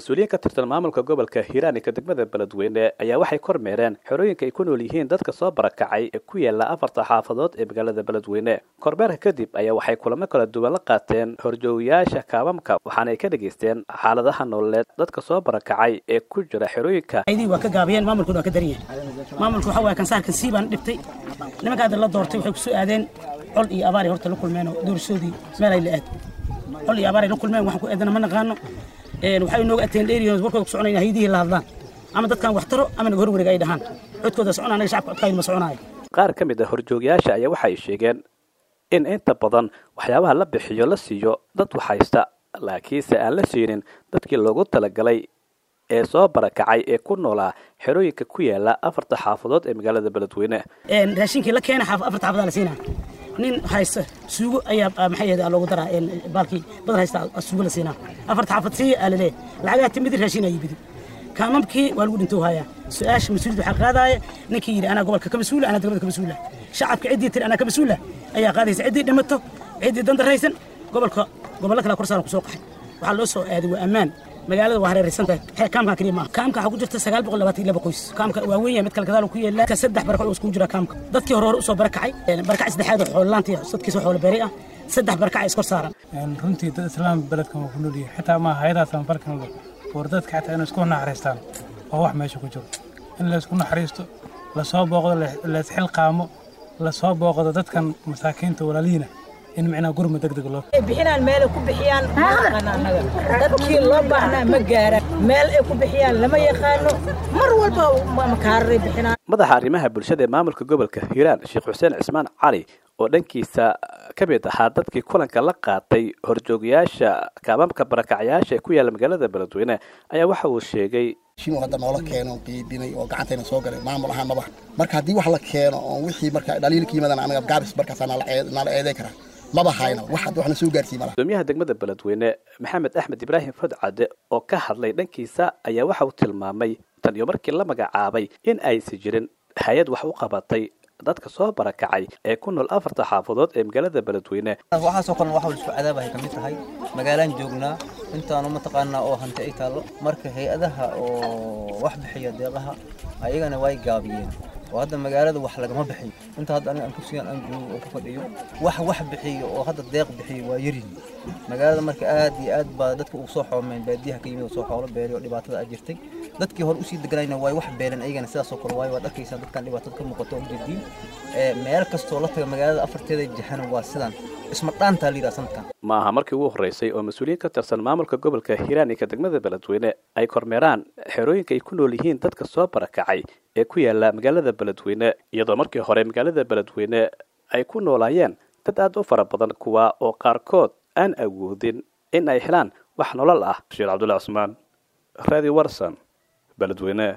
mas-uuliyiin ka tirsan maamulka gobolka hiiraan ka degmada beledweyne ayaa waxay kormeereen xerooyinka ay ku nool yihiin dadka soo barakacay ee ku yaala afarta xaafadood ee magaalada beledweyne kormeerka kadib ayaa waxay kulamo kala duwan la qaateen horjoogayaasha kaabamka waxaana ay ka dhegaysteen xaaladaha nololeed dadka soo barakacay ee ku jira xerooyinka aydii waa ka gaabiyeen maamulkuna waa ka daran yahay maamulku waxa waaya kansaarkan sii baan dhibtay nimanka hadda la doortay waxay ku soo aadeen col iyo abaaray horta la kulmeen oo doorashoodii meel ay la aad col iyo abaaray la kulmeen waxaan ku eedana ma naqaano waxay nooga ateen dheeriyoon warkooda ku soconayna haydihii la hadlaan ama dadkan wax taro ama naga horwareega ay dhahaan codkooda socon anaga shacabka codkaynu ma soconaayo qaar ka mid a horjoogayaasha ayaa waxa ay sheegeen in inta badan waxyaabaha la bixiyo la siiyo dad waxhaysta laakiinse aan la siinin dadkii loogu talagalay ee soo barakacay ee ku noolaa xerooyinka ku yaala afarta xaafadood ee magaalada beledweyne raashinkii la keena afarta xaafadaa la siinaa nin haysta suugo ayaa maxay ahayd loogu daraa baalkii badar haysta suugo la siinaa afarta xaafad siiya aa laleeyahay lacagaha timidi raashin ayi bidi kaamamkii waa lagu dhintou hayaa su-aasha mas-uuliyad waxaa qaadaaya ninkii yidhi anaa gobolka ka mas-uula anaa degmada ka mas-uula shacabka ciddii tiri anaa ka mas-uula ayaa qaadaysa ciddii dhimato ciddii dandaraysan gobolka gobollo kale kor saaran kusoo qaxay waxaa loo soo aaday waa ammaan magaalada waa hareeraysan tahay kaamkan kaliya maaha kaamka waxaa ku jirta sagaal boqol labaatan iyo laba qoys kaamka waa weyn yahay mid kale gadaal ku yeelaa saddex barako oo iskugu jira kaamka dadkii hore hore usoo barakacay barakac saddexaad oo xoololaantii dadkiisa xoolo beeray ah saddex barakac iskor saaran runtii dad islaam beledkan waa ku nool yahay xitaa maaha hayadaha samfarkan war dadka xitaa inay isku naxariistaan oo wax meesha ku jiro in laysku naxariisto lasoo booqdo laysxilqaamo lasoo booqdo dadkan masaakiinta walaalihiina in micnaa gurma degdeg loo bixinaan meel ay ku bixiyaan ma yaqaano annaga dadkii loo baahnaa ma gaaraan meel ay ku bixiyaan lama yaqaano mar walba makaaray bixinaan madaxa arrimaha bulshada ee maamulka gobolka hiiraan sheekh xuseen cismaan cali oo dhankiisa ka mid ahaa dadkii kulanka la qaatay horjoogayaasha kaabamka barakacyaasha ee ku yaalla magaalada beledweyne ayaa waxa uu sheegay shinuu hadda noola keeno qiibinay oo gacantayna soo galay maamul ahaan maba marka haddii wax la keeno oo wixii marka dhaliilka yimaadaan anaga gaabis markaasaa nala eeday karaa maba hayna wax hadda waxna soo gaarsiin malaha gudoomiyaha degmada beledweyne maxamed axmed ibraahim fodcade oo ka hadlay dhankiisa ayaa waxa uu tilmaamay tan iyo markii la magacaabay in aysi jirin hay-ad wax u qabatay dadka soo barakacay ee ku nool afarta xaafadood ee magaalada beledweyne waxaasoo kalena waxa isku cadaabahay ka mid tahay magaalaan joognaa intaanu mataqaanaa oo hanti ay taallo marka hay-adaha oo wax bixiya deeqaha ayagana way gaabiyeen oo hadda magaalada wax lagama bixiyo inta hadda aniga aan kursigan aan joogo oo ku fadhiyo wax wax bixiyo oo hadda deeq bixiyo waa yarin magaalada marka aad iyo aad baa dadka ugu soo xoomeen baadiyaha ka yimid oo soo xoolo beelay oo dhibaatada ay jirtay dadkii hore usii deganayna way wax beeleen ayagana sidaasoo kale waayo waad arkaysaa dadkan dhibaatada ka muuqato oo jeediin meel kastoo la taga magaalada afarteeda jahana waa sidan isma dhaantaa la yidhaha sanadkan ma aha markii ugu horreysay oo mas-uuliyiin ka tirsan maamulka gobolka hiiraan iyo ka degmada beledweyne ay kormeeraan xerooyinka ay ku nool yihiin dadka soo barakacay ee ku yaala magaalada beledweyne iyadoo markii hore magaalada beledweyne ay ku noolaayeen dad aad u fara badan kuwa oo qaarkood aan awoodin in ay helaan wax nolol ah bashiir cabdulla cusmaan radio warson beledweyne